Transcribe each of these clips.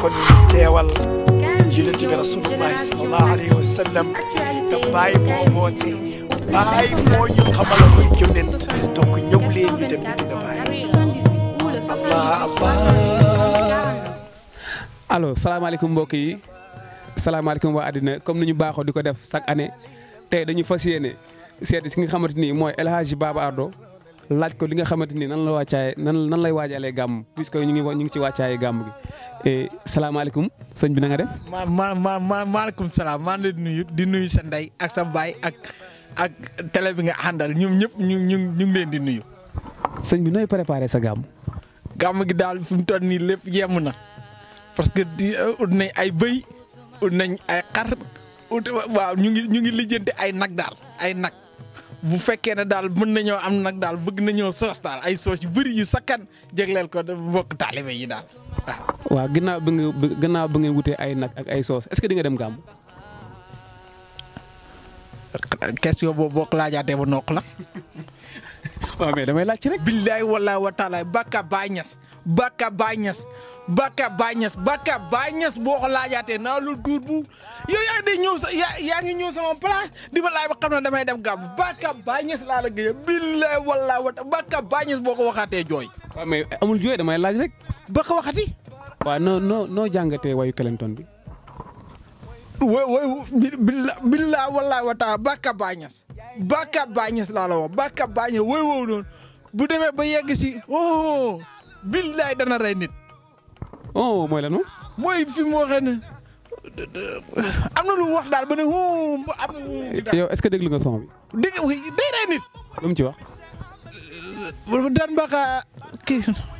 kon teewal yonent bi rasulullahi sallallahu alayhi wa sallam te bàyyi moo woote bàyyi moo ñu xamal koy yonent donc ñëw leen ñu dem Medina Baye allah allah allo salaamaaleykum mbokk yi salaamaaleykum waa àddina comme ni ñu baaxoo di ko def chaque année tey dañu fas yéene seeti si nga xamante ni mooy El Hadji Baba Ardo laaj ko li nga xamante ni nan la wàccaay nan nan lay waajalee gàmm puisque ñu ngi ñu ngi ci wàccaaye gàmm gi et salaamaaleykum sëñ bi na nga def. ma ma ma ma maaleykum salaam maa ngi leen di nuyu di nuyu sa ndey ak sa baay ak ak télé bi nga àndal ñoom ñëpp ñu ñu ñu ngi leen di nuyu. sëñ bi nooy préparé sa gàmm. gàmm gi daal fi mu toll nii lépp yemm na parce que di ut nañ ay bëy ut nañ ay xar ut waaw ñu ngi ñu ngi lijjanti ay nag daal ay nag bu fekkee ne daal mën nañoo am nag daal bëgg nañoo soos daal ay soos yu bëri yu sakkan jégleel ko bokk taalibe yi daal waaw. waaw ginnaaw bi nga ginnaaw bi ngeen wutee ay nag ak ay soos est-ce que di nga dem gàmm. question boobu boo ko laajaatee ba nokk la. waaw mais damay laaj ci rek. billaay wallaay wa taalaay Bakka Baay Ñas Bakka Baay Ñas Bakka Baay Ñas Bakka Baay Ñas boo ko laajaatee naa lu duur bu yow yaa ngi ñëw sa yaa yaa ngi ñëw sama place di ma laaj ba xam ne damay dem gàmm Bakka Baay Ñas laa la gëj billaay wallaay wa Bakka Baay Ñas boo ko waxaatee jooy. waaw mais amul jooy damay laaj rek. ba ko waxati. waaw noo noo noo jàngatee wayu Clinton bi. wo wo billa billa wallaay wa taala Bakka Baay Ñas Bakka Baay Ñas laa la wax Bakka Baay Ñas woy wow noonu bu demee ba yegg si oh billaay dana rey nit oh mooy la noonu. mooy fi mu waxee ne am na lu mu wax daal ba ne oh am na lu mu daal yow est-ce que déglu nga son bi. dégg day rey nit lu mu ci wax. daan baaxa kii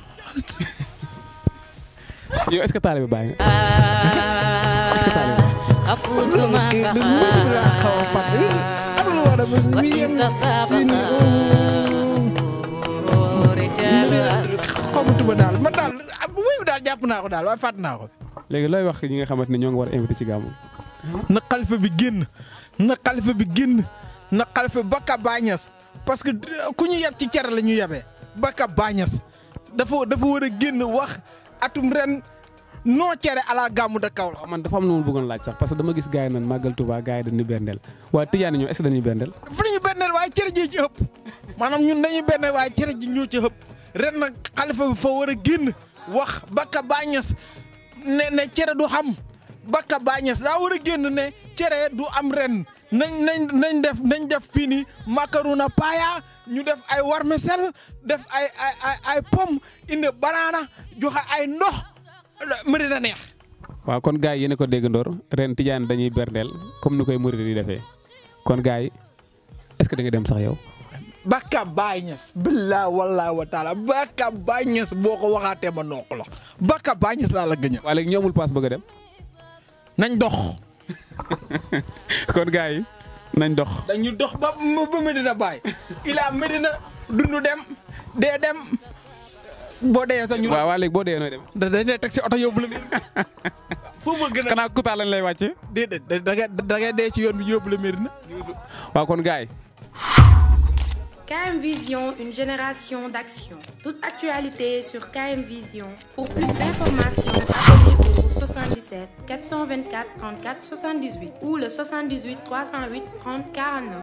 yow est-ce que taalibe Baay nga. est-ce que taalibe kii lu laa xaw a fàtte am na lu wax dafa mi yem si ni xamatuma daal man daal wuy daal jàpp naa ko daal waaye fàtt naa ko léegi looy wax ñi nga xamante ne ñoo ngi war a invité ci gàmmu. na xalifa bi génn na xalifa bi génn na xalifa Bakka Baay Ñas parce que ku ñu yeb ci cere la ñu yebee Bakka Baay Ñas dafa dafa war a génn wax atum ren noo cere ala gàmmu da kaw la man dafa am lu ma bëggoon laaj sax parce que dama gis gars yi naan màggal Touba gars yi dañuy berndeel waaye Tidiane ñoom est-ce que dañuy berndeel. fu ñu benneel waaye cere ji ci ëpp maanaam ñun dañuy benneel waaye cere ji ñoo ci ëpp ren nag xalifa bi fa war a génn wax Bakka Baay Ñas ne ne cere du xam Bakka Baay Ñas daa war a génn ne cere du am ren nañ nañ nañ def nañ def fii nii macarona paaya ñu def ay warmesel def ay ay ay ay pomme indi banaana joxe ay ndox mu dina neex. waaw kon gars yi yéen a ko déggandoor ren Tidiane dañuy berndeel comme ni koy murid di defee kon gars yi est-ce que da nga dem sax yow. Bakka Baay Ñas billaa wallaahi wa taala Bakka Baay Ñas boo ko waxaatee ma noq la Bakka Baay Ñas laa la gëñal waa léegi ñoo amul paas bëgg a dem nañ dox kon gars yi nañ dox. dañu dox ba ba Medina Baay ilaa Medina dundu dem dee dem boo dee sax ñu. waaw waa léegi boo dee nooy dem. da dañ lay teg si oto yóbbu la Medina foofu ma gën a. xanaa Kouta lañ lay wàcce. déedéet da ngay da ngay dee ci yoon bi yóbbu la Medina. waaw kon gars yi. KM Vision, une génération d'action. Toute actualité sur KM Vision. Pour plus d'informations, appelez au 77 424 34 78 ou le 78 308 30 49.